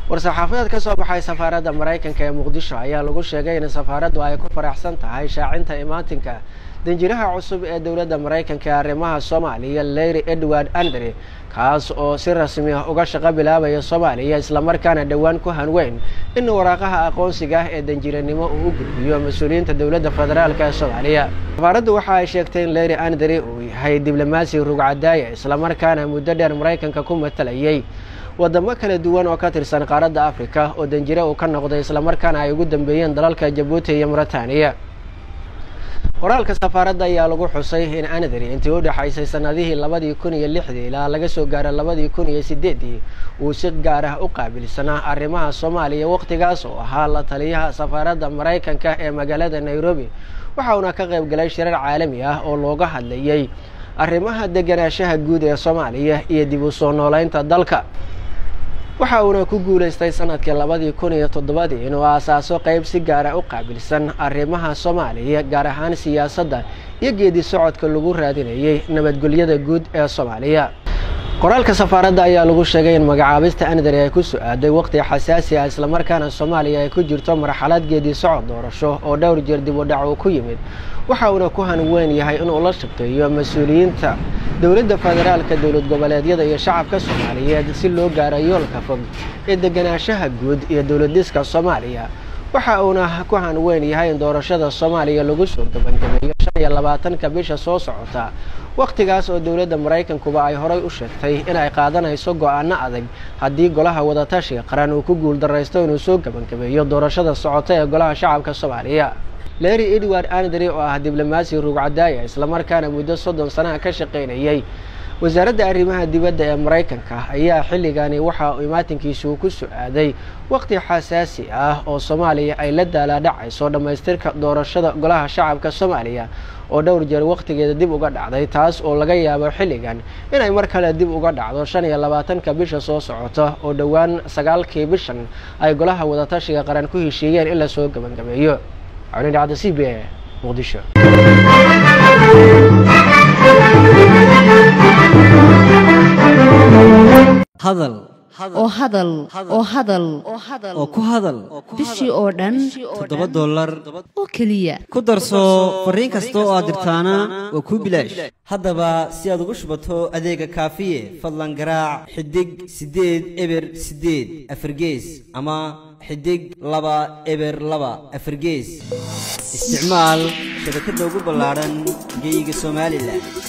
war-saxaafadeed ka soo baxay safaaradda maraykanka ee muqdisho ayaa lagu sheegay in safaaraddu ay ku faraxsan tahay shaacinta imaatinka danjiraha cusub ee dowladda maraykanka ee arrimaha soomaaliya leyri edward andre kaas oo si rasmi ah uga shaqo bilaabaya soomaaliya islamarkaana dhowaan ku hanweyn in waraaqaha aqoonsiga ah ee danjiranimo uu u gudbiyo mas-uuliyiinta dowladda federaalk ee soomaaliya safaaraddu waxa ay sheegtay in leyri andre uu yahay diblomaasi rugcadaaya islamarkaana muddo dheer maraykanka ku matalayay wadamo kala duwan oo ka tirsan qaaradda afrika oo danjire uu ka noqday islamarkaana ay ugu dambeeyeen dalalka jabuuti iyo mauritaniya qoraalka safaaradda ayaa lagu xusay in anadari intii u dhexaysay sanadihii labadii kun iyo lixdii ilaa laga soo gaaro labadii kun iyo sideeddii uu si gaar ah u qaabilsanaa arrimaha soomaaliya wakhtigaas oo ahaa la taliyaha safaaradda maraykanka ee magaalada nairobi waxa uuna ka qayb galay shirar caalami ah oo looga hadlayay arrimaha deganaanshaha guud ee soomaaliya iyo dib u soo nooleynta dalka waxa uuna ku guulaystay sanadkii labadii kun iyo toddobadii inuu aasaaso qeyb si gaara u qaabilsan arrimaha soomaaliya gaar ahaan siyaasadda iyo geedi socodka lagu raadinayay nabadgelyada guud ee soomaaliya qoraalka safaaradda ayaa lagu sheegay in magacaabista andari ay ku su-aaday waqti xasaasi ah islamarkaana soomaaliya ay ku jirto marxalad geedi socod doorasho oo dhowr jeer dib u dhac uu ku yimid waxa uuna ku hanweyn yahay inuu la shaqeeyo mas-uuliyiinta dowladda federaalka dowlad goboleedyada iyo shacabka soomaaliyeed si loo gaaro yoolka fog ee deganaanshaha guud iyo dowladiska soomaaliya waxa uuna ku hanweyn yahay in doorashada soomaaliya lagu soo gebangabeeyo shan iyo labaatanka bisha soo socota wakhtigaas oo dowladda maraykankuba ay horay u sheegtay inay qaadanayso go-aano adag haddii golaha wadatashiga qaran uu ku guuldaraysto inuu soo gebangabeeyo doorashada socota ee golaha shacabka soomaaliya leri edward andri oo ah diblomaasi rugcadaaya islamarkaana muddo soddon sanaha ka shaqaynayay wasaaradda arrimaha dibadda ee maraykanka ayaa xilligani waxa uu imaatinkiisu ku su-aaday waqti xasaasi ah oo soomaaliya ay la daalaadhacayso dhammaystirka doorashada golaha shacabka soomaaliya oo dhowr jeer wakhtigeeda dib uga dhacday taas oo laga yaabo xilligan inay mar kale dib uga dhacdo shan iyo labaatanka bisha soo socota oo dhowaan sagaalkii bishan ay golaha wadatashiga qaran ku heshiiyeen in lasoo gebangabeeyo cawlindhacda c b a muqdisho hadal oo hadal oo hadal oo ku hadal bishii oo dhan toddoba dollar oo keliya ku darso fariin kasta oo aad dirtaana waa kuu bilaash haddaba si aad ugu shubato adeega kaafiye fadlan garaac xidig siddeed eber siddeed afargees ama xidig laba eber laba afargees isticmaal shabakadda ugu ballaadhan geeyiga somalilan